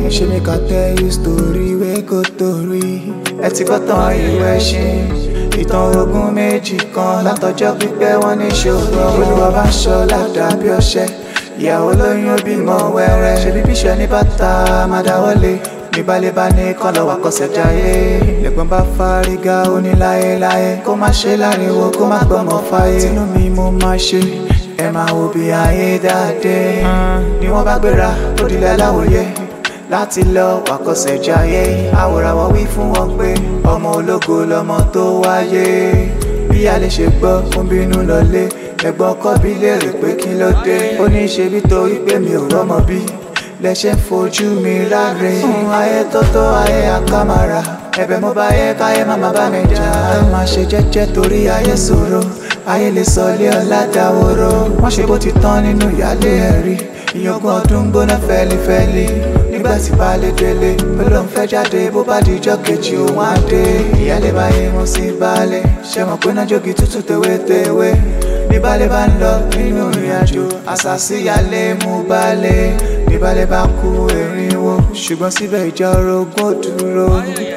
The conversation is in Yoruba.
ṣé mi kà tell you story wey go torí ẹ ti gbọ́ tán ìwé ṣin ìtàn ogun méjì kan látọjọ́ pípẹ́ wọ́n ní ṣòro olúwa bá ń ṣọ́ ládàá bí ọṣẹ ìyàwó lóyún ó bímọ wẹ́rẹ́ ṣe bí bíṣẹ́ ní bàtà máa dáwọ́lé ní balẹ̀bá ní kán lọ́wọ́ àkọsẹ̀ jayé lẹ́gbọ́n bá fárígá ó ní láéláé kó má ṣe láriwo kó má gbọ́mọ fáyé tinú mi mo máa ṣe ẹ máa wo bí ayé dáadé ni wọ́n bá gbéra ó dilẹ̀ láwòye láti lọ wàkọsẹ̀ jayé àwòrán wọn wí fún wọn pé ọmọ ológo lọmọ tó wáyé bí a lè ṣe gbọ́ ó ń bínú lọlé ẹ̀gbọ́n kọ́ bí léèrè pé kí ló dé ó ní ṣe bí torí pé mi ò rọ́mọ bí lẹ́ṣẹ̀ ń fojú mi ráre fún ayé tó tó ayé àkàmàrà ẹ̀bẹ̀ mo bá yẹ káyé má má bá mi jà ẹ má ṣe jẹ́jẹ́ torí ayé ṣòro ayé lè sọ ilé ọlá dáwòrò wọ́n ṣe bó ti tán nínú ìyálé ẹ̀rí ìyókùn ọdún gbóná fẹ́lifẹ́li nígbà tí baálé délé ó lóun fẹ́ jáde bó bá di ijọ́ kejì òun á dé ìyálé bá yé mo sí baálé ṣe mọ̀ pé náà jogi tútù tewétewé bí baálé bá ń lọ nínú ìrìn àjò àṣàṣì ìyálé mú baálé bí baálé bá kú erinwo ṣùgbọ́n síbẹ̀ ìjà orogún ò dúró